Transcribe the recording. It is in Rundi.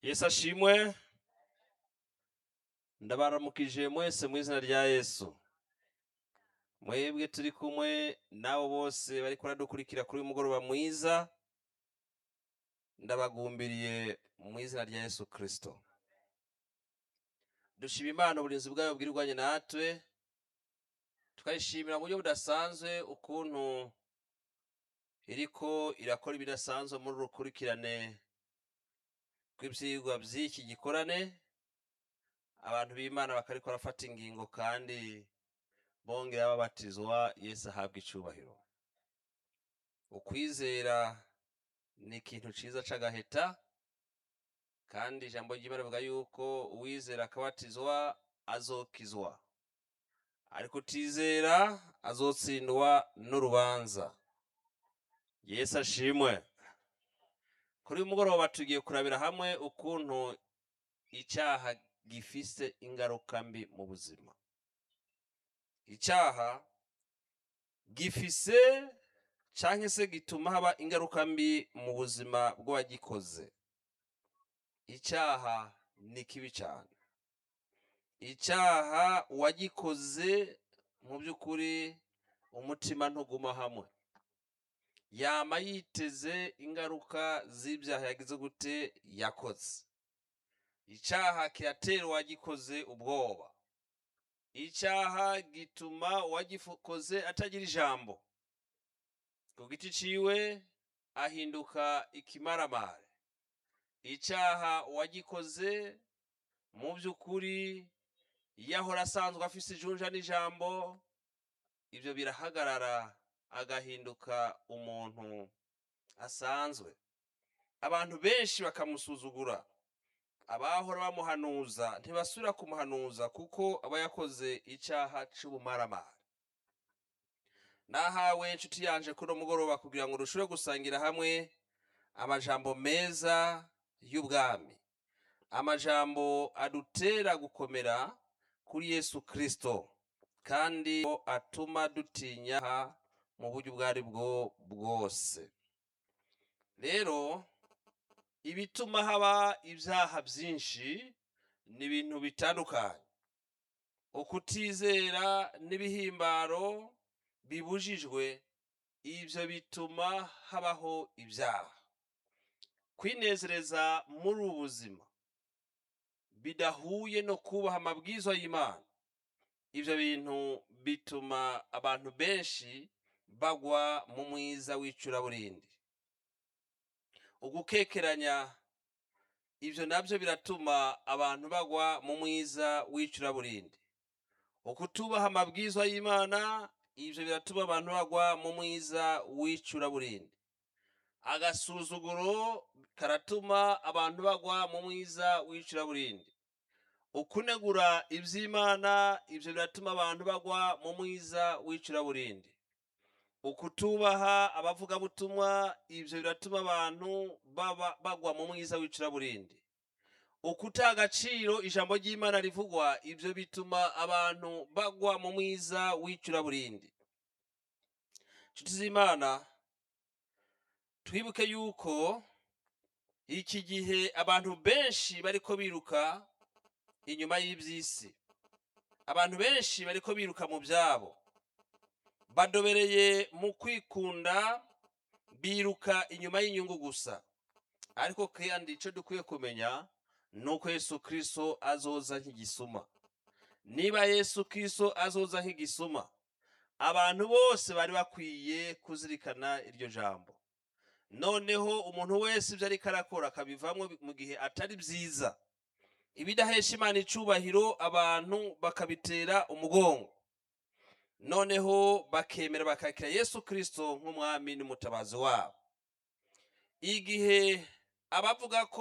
yesu ashimwe ndabaramukije mwese mu izina rya yesu mwebwe turi kumwe n'abo bose bari baradukurikira kuri uyu mugoroba mwiza ndabagumbiriye mu izina rya yesu kirisito dushima imana uburinzi bwayo bwirwanye natwe tukayishimira mu buryo budasanzwe ukuntu iriko irakora ibidasanzwe muri urukurikirane rw'ibyigwa by'iki gikorane abantu b'imana bakariko barafata ingingo kandi bongera babatizwa yesu ahabwa icubahiro ukwizera ni ikintu ciza c'agaheta kandi ijambo ry'imana rivuga yuko uwizera akabatizwa azokizwa ariko utizera azotsindwa n'urubanza yesu ashimwe kuri uyu mugoroba tugiye kurabira hamwe ukuntu icyaha gifise ingaruka mbi mu buzima icyaha gifise canke se gituma haba ingaruka mbi mu buzima bw'uwagikoze icyaha ni kibi cyane icyaha uwagikoze mu by'ukuri umutima ntuguma hamwe yama yiteze ingaruka z'ibyaha yagize gute yakoze icyaha kiratera uwagikoze ubwoba icyaha gituma uwagikoze atagira ijambo ku giti ciwe ahinduka ikimaramare icyaha uwagikoze mu by'ukuri yahora asanzwe afise ijunja n'ijambo ibyo birahagarara agahinduka umuntu asanzwe abantu benshi bakamusuzugura abahora bamuhanuza ntibasubira kumuhanuza kuko aba yakoze icyaha c'ubumaramare nahawe inshuti yanje kuno mugoroba kugira ngo dushobore gusangira hamwe amajambo meza y'ubwami amajambo adutera gukomera kuri yesu kristo kandi atuma dutinya mu buryo ubwo ari bwo bwose rero ibituma haba ibyaha byinshi ni ibintu bitandukanye ukutizera n'ibihimbaro bibujijwe ibyo bituma habaho ibyaha kwinezereza muri ubu buzima bidahuye no kubaha amabwizwa y'imana ibyo bintu bituma abantu benshi bagwa mu mwiza w'icuraburindi ugukekeranya ibyo nabyo biratuma abantu bagwa mu mwiza w'icuraburindi ukutubaha amabwizwa y'imana ibyo biratuma abantu bagwa mu mwiza w'icuraburindi agasuzuguro karatuma abantu bagwa mu mwiza w'icuraburindi ukunegura iby'imana ibyo biratuma abantu bagwa mu mwiza w'icuraburindi ukutubaha abavugabutumwa ibyo biratuma abantu baba bagwa mu mwiza w'icuraburindi ukuta agaciro ijambo ry'imana rivugwa ibyo bituma abantu bagwa mu mwiza w'icuraburindi inshuti z'imana twibuke yuko iki gihe abantu benshi bariko biruka inyuma y'iby'isi abantu benshi bariko biruka mu byabo badobereye mu kwikunda biruka inyuma y'inyungu gusa ariko kandi icyo dukwiye kumenya ni uko yesu kirisito azoza nk'igisuma niba yesu kirisito azoza nk'igisuma abantu bose bari bakwiye kuzirikana iryo jambo noneho umuntu wese ibyo ariko arakora akabivamo mu gihe atari byiza ibidahesha imana icubahiro abantu bakabitera umugongo noneho bakemera bakakira yesu kirisito nk'umwami n'umutabazi wabo igihe abavuga ko